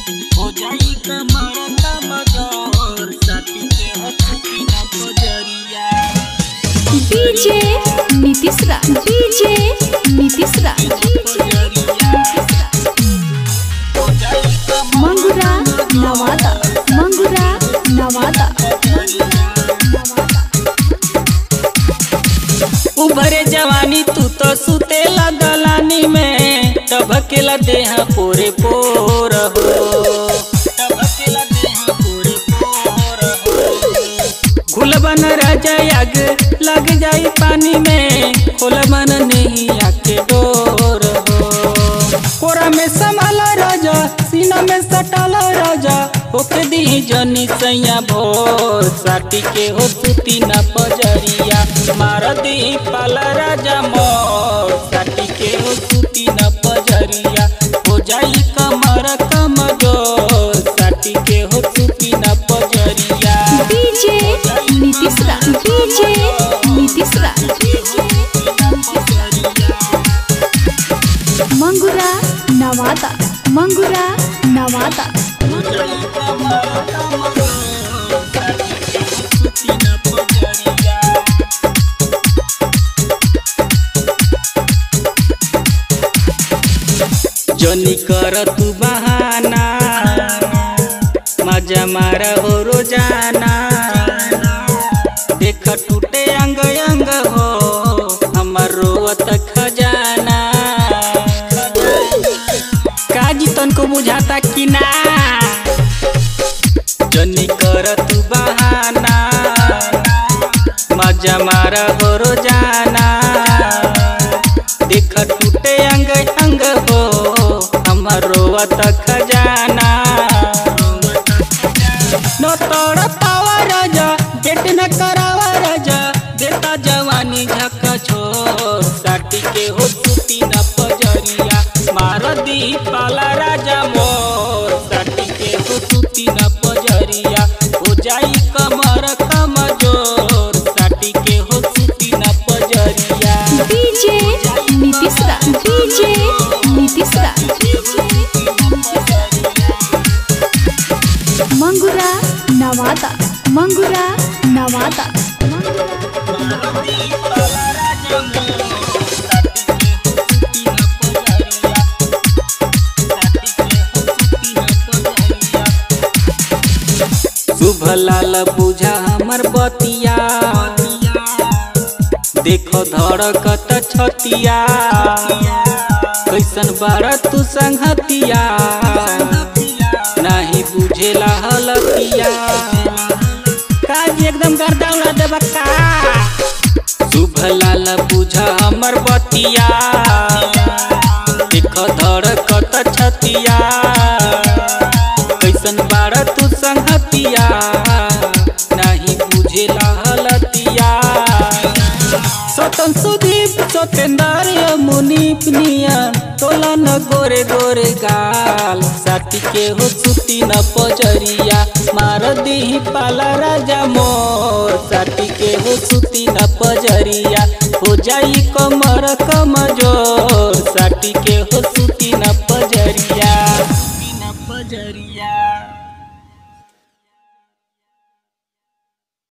हो जाई कमर कमजोर साथी के हो छुट्टी ना बजरिया डीजे नीतीश राज डीजे नीतीश राज मंगुरा नवादा मंगुरा नवादा उभरे जवानी तू तो सुतेला दलानी में टबकेला देह पोरे पोर हो टबकेला देह पोरे पोर हो घुलबन राजा आग लग जाई पानी में खोलबन नहीं आके डोर हो कोरा में संभाला राजा सीना में सटाला राजा ओके दी जनी सैया भोर साटी के हो सुती न पजरिया मार दी पाला राजा मोर साटी के हो सुती न पजरिया हो जाई कमर कमजोर साटी के हो सुती न पजरिया डीजे नीतीश राज डीजे नीतीश राज मंगुरा नवादा मंगुरा नवादा जनी कर तू बहाना मजा मारा हो रोजाना देख टूटे अंग अंग हो हमर रोवत खजाना काजी तनको बुझाता कि ना जनी कर तू बहाना मजा मारा हो रोजाना देख टूटे अंग अंग हो हमर रोवत खजाना न तोड़ पावा राजा बेट न करावा राजा देता जवानी झक छोर साटी के हो सुती न पजरिया मार दी पाला राजा मोर साटी के हो सुती न पजरिया हो जाई कमर कमजोर साटी के हो सुती न पजरिया डीजे नीतीश राज डीजे नीतीश राज मंगुरा नवादा मंगुरा नवादा शुभ लाल बुझा हमर बतिया देखो धड़कत छतिया कैसन बार तू संगतिया नहीं बुझेला हलतिया काज एकदम गर्दा उड़ा देबा का शुभ लाल बुझा हमर बतिया देखो धड़कत छतिया कैसन बार तू संगतिया नहीं बुझेला हलतिया सतन सुदीप सतेंद्र मुनीप निया तोला न गोरे गोरे गाल साथी के हो सुती न पजरिया मार दी पाला राजा मोर साथी के हो सुती न पजरिया हो जाई कमर कमजोर साथी के हो